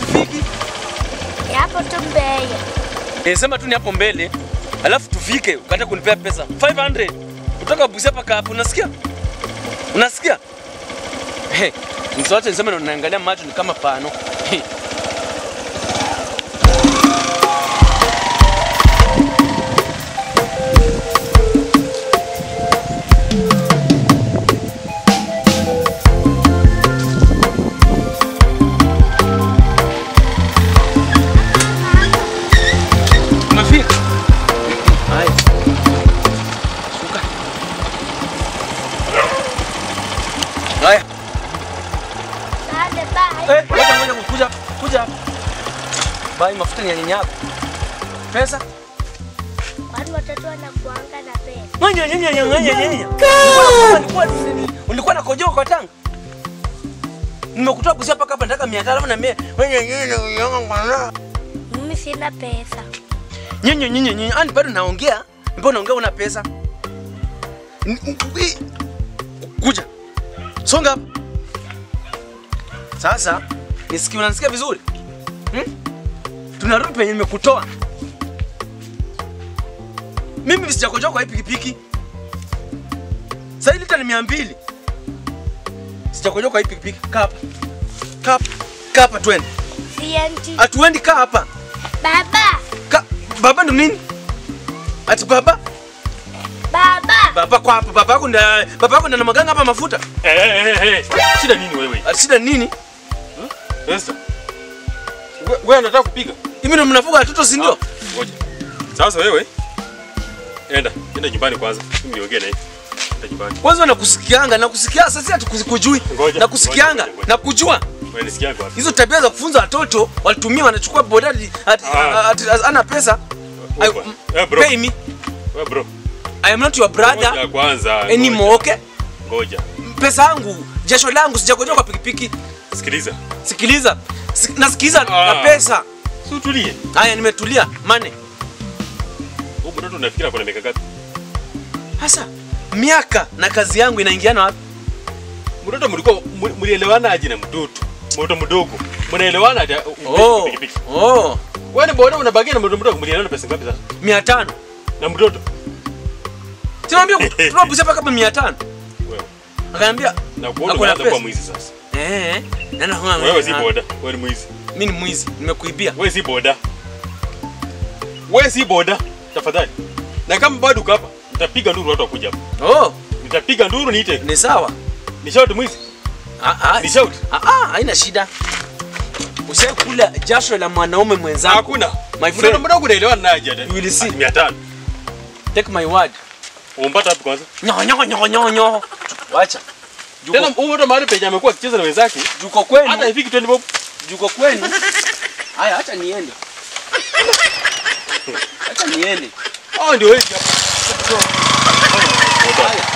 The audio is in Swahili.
tufiki? Ni hapo tu mbele. Eh, sema tu ni hapo mbele. Alafu tufike ukata kunipea pesa 500 kutoka Busia mpaka hapo, unasikia? Unasikia? Hey, msiwache niseme na unaangalia macho ni kama pano. Hey. Umefika? Haya. Shuka. Haya. Sale bye. Eh, ngoja ngoja kuja kuja. hapa. Bai mafuta ni ya nyanya yako. Pesa? Kwani watoto wanakuanga na pesa? Ngoja nyanya nyanya nyanya nyanya. Ulikuwa ulikuwa na kojoa kwa tanga. Nimekutoa Busia mpaka hapa nataka 500 alafu na mimi. Ngoja nyanya nyanya. Mimi sina pesa. Nyinyi nyinyi nyinyi, ani bado naongea? Mbona unaongea una pesa? N- n- wi- Kuja. Songa hapa. Sasa nisikie unanisikia vizuri? Hmm? Tunarudi penye nimekutoa. Mimi sijakojoa kwa hii pikipiki. Sasa hii lita ni 200. Sijakojoa kwa hii pikipiki. Kaa hapa. Kaa hapa. Kaa hapa twende. Siendi. Atuendi kaa hapa. Baba, Ka, baba ndo nini? Ati baba? baba. Baba kwa hapa, baba yako nda baba yako nda na maganga hapa mafuta. Eh, eh, eh, eh. Shida nini wewe? Ati shida nini? Esther. We- Wewe unataka kupiga? Hivi ndo mnafuga watoto si ndio? Ah, Ngoja. Sasa wewe enda, enda nyumbani kwanza. Mimi niongee naye. Enda nyumbani. Kwanza nakusikianga, nakusikia sasa hatukujui. Ngoja, Nakusikianga, ngoja, ngoja. nakujua. Wewe nisikia wapi? Hizo tabia za kufunza watoto walitumia wanachukua boda ati ati- Ah. ati- ana pesa. I, Upa. Eh, bro. pay me. Wewe bro. I am not your brother Ngoja kwanza. anymore, okay? Ngoja. Pesa yangu, jasho langu sijakojoa kwa pikipiki. Sikiliza. Sikiliza. Sik, nasikiliza Ah. na pesa. Si utulie. Haya nimetulia. Mane. Huyu mtoto unafikiri kuna miaka ngapi? Sasa miaka na kazi yangu inaingiana wapi? Mtoto mlikuwa mli- mlielewana aje na mtoto? Mtoto mdogo. Mnaelewana aje? Oh, Pikipiki. oh, Wewe ni boda unabagia na mtoto mdogo mlielewana pesa ngapi sasa? mia tano. Na mtoto? Sinaambia kutoa Busia mpaka hapa mia tano. Wewe. Akaniambia Na kuona Ako na unaanza kuwa pesa. mwizi sasa. eh, nana huna Wewe si boda, wewe ni mwizi. Mimi ni mwizi, nimekuibia. Wewe si boda. Wewe si boda, tafadhali. Na kama bado uko hapa, nitapiga nduru watu wakuja hapa. Oh, Nitapiga nduru niite. ni sawa. Ni shout mwizi. Ah ah. Ni shout. Ah ah, haina shida. Usikula jasho la mwanaume mwenzako. Hakuna. My Mtoto friend, mdogo unaelewana naye aje? You will see. 500. take my word. Umpata hapo kwanza. Nyo nyo nyo nyo nyo. Wacha. Tena Juko, huyu mtu mahali penye amekuwa akicheza na wenzake, juko kwenu. hata ifiki 20 bob. Juko kwenu. Haya, acha niende. Acha niende. Hao ndio wengi hapa. Haya.